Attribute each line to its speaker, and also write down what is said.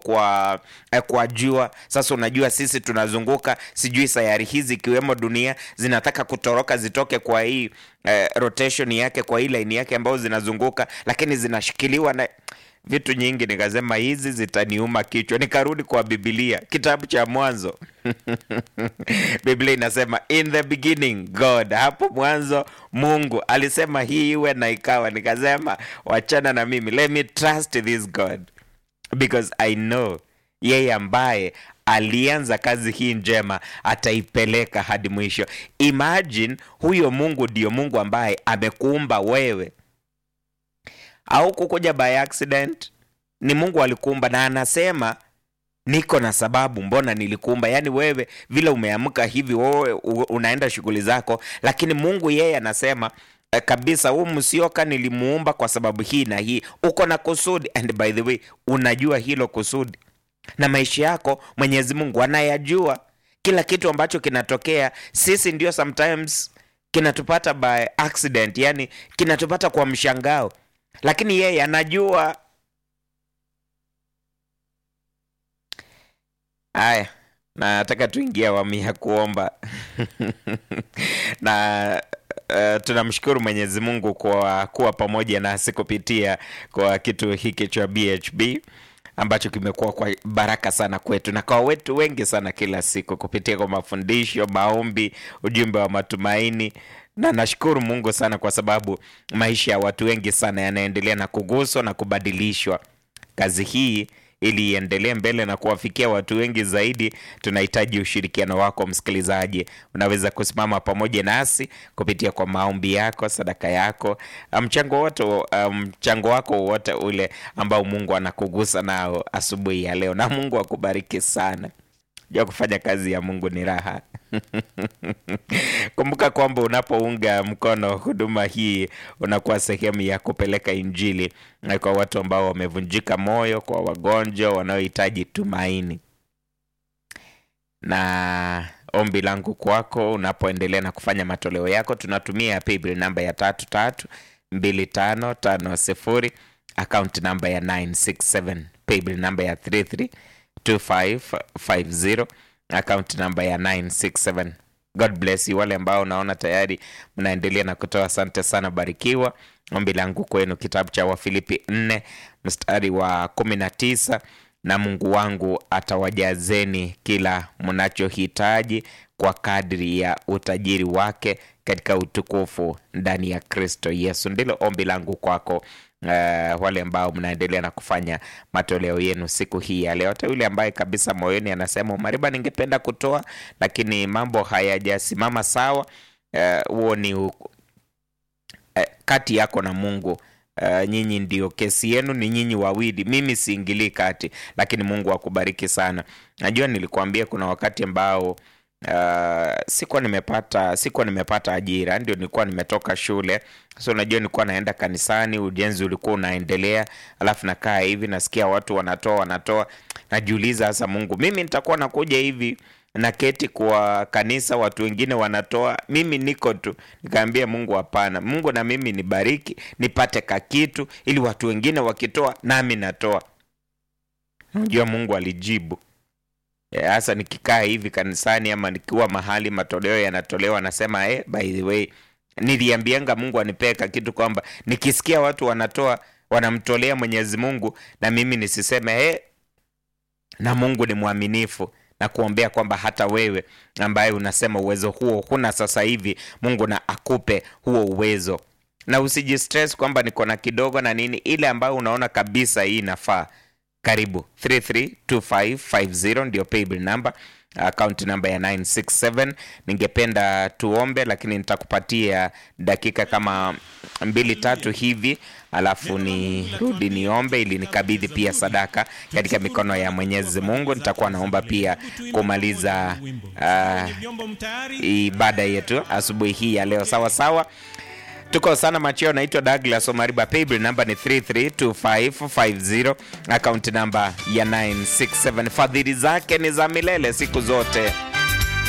Speaker 1: kwa eh, kwa jua. Sasa unajua sisi tunazunguka, sijui sayari hizi ikiwemo dunia zinataka kutoroka zitoke kwa hii eh, rotation yake, kwa hii line yake ambayo zinazunguka, lakini zinashikiliwa na vitu nyingi. Nikasema hizi zitaniuma kichwa, nikarudi kwa Biblia, kitabu cha Mwanzo. Biblia inasema in the beginning God, hapo mwanzo Mungu alisema hii iwe na ikawa. Nikasema wachana na mimi, let me trust this God because I know yeye ambaye alianza kazi hii njema ataipeleka hadi mwisho. Imagine huyo Mungu ndio Mungu ambaye amekuumba wewe au kukuja by accident. Ni Mungu alikuumba na anasema niko na sababu mbona nilikuumba. Yaani wewe vile umeamka hivi, wewe u- unaenda shughuli zako, lakini Mungu yeye anasema eh, kabisa huu msioka nilimuumba kwa sababu hii na hii, uko na kusudi. And by the way, unajua hilo kusudi na maisha yako Mwenyezi Mungu anayajua. Kila kitu ambacho kinatokea, sisi ndio sometimes kinatupata by accident, yani kinatupata kwa mshangao, lakini yeye anajua. Haya, nataka tuingie awamu ya kuomba na uh, tunamshukuru Mwenyezi Mungu kwa kuwa pamoja nasi kupitia kwa kitu hiki cha BHB ambacho kimekuwa kwa baraka sana kwetu na kwa wetu wengi sana kila siku kupitia kwa mafundisho, maombi, ujumbe wa matumaini na nashukuru Mungu sana kwa sababu maisha ya watu wengi sana yanaendelea na kuguswa na kubadilishwa. Kazi hii ili iendelee mbele na kuwafikia watu wengi zaidi, tunahitaji ushirikiano wako msikilizaji. Unaweza kusimama pamoja nasi kupitia kwa maombi yako, sadaka yako, mchango wote, mchango wako wowote ule ambao Mungu anakugusa nao asubuhi ya leo, na Mungu akubariki sana. Jua kufanya kazi ya Mungu ni raha. Kumbuka kwamba unapounga mkono huduma hii unakuwa sehemu ya kupeleka Injili na kwa watu ambao wamevunjika moyo, kwa wagonjwa wanaohitaji tumaini. Na ombi langu kwako unapoendelea na kufanya matoleo yako, tunatumia paybill namba ya tatu tatu mbili tano tano sifuri akaunti namba ya 967 paybill namba ya 332550 akaunti namba ya 967 God bless you. Wale ambao naona tayari mnaendelea na kutoa, asante sana, barikiwa. Ombi langu kwenu, kitabu cha Wafilipi 4 mstari wa 19, na Mungu wangu atawajazeni kila mnachohitaji kwa kadri ya utajiri wake katika utukufu ndani ya Kristo Yesu. Ndilo ombi langu kwako. Uh, wale ambao mnaendelea na kufanya matoleo yenu siku hii ya leo, hata yule ambaye kabisa moyoni anasema Mariba, ningependa kutoa lakini mambo hayajasimama sawa, huo uh, ni uh, kati yako na Mungu. Uh, nyinyi ndio kesi yenu, ni nyinyi wawili, mimi siingilii kati, lakini Mungu akubariki sana. Najua nilikuambia kuna wakati ambao Uh, sikuwa nimepata sikuwa nimepata ajira, ndio nilikuwa nimetoka shule. So unajua, nilikuwa naenda kanisani, ujenzi ulikuwa unaendelea, alafu nakaa hivi nasikia watu wanatoa wanatoa, najiuliza sasa, Mungu, mimi nitakuwa nakuja hivi na keti kwa kanisa, watu wengine wanatoa, mimi niko tu. Nikaambia Mungu, hapana, Mungu na mimi nibariki, nipate kakitu, ili watu wengine wakitoa nami natoa. Unajua Mungu alijibu hasa nikikaa hivi kanisani ama nikiwa mahali matoleo yanatolewa, nasema eh, by the way, niliambianga Mungu anipeka kitu kwamba nikisikia watu wanatoa wanamtolea Mwenyezi Mungu na mimi nisiseme eh, na Mungu ni mwaminifu na kuombea kwamba hata wewe ambaye unasema uwezo huo huna sasa hivi, Mungu na akupe huo uwezo, na usijistress kwamba niko na kidogo na nini, ile ambayo unaona kabisa hii inafaa karibu 332550 ndio paybill number, account number ya 967. Ningependa tuombe, lakini nitakupatia dakika kama mbili tatu hivi, alafu nirudi niombe ili nikabidhi pia sadaka katika mikono ya Mwenyezi Mungu. Nitakuwa naomba pia kumaliza uh, ibada yetu asubuhi hii ya leo. Sawa sawa. Tuko sana macheo. Naitwa Douglas Omariba, paybill namba ni 332550 akaunti namba ya 967. Fadhili zake ni za milele siku zote.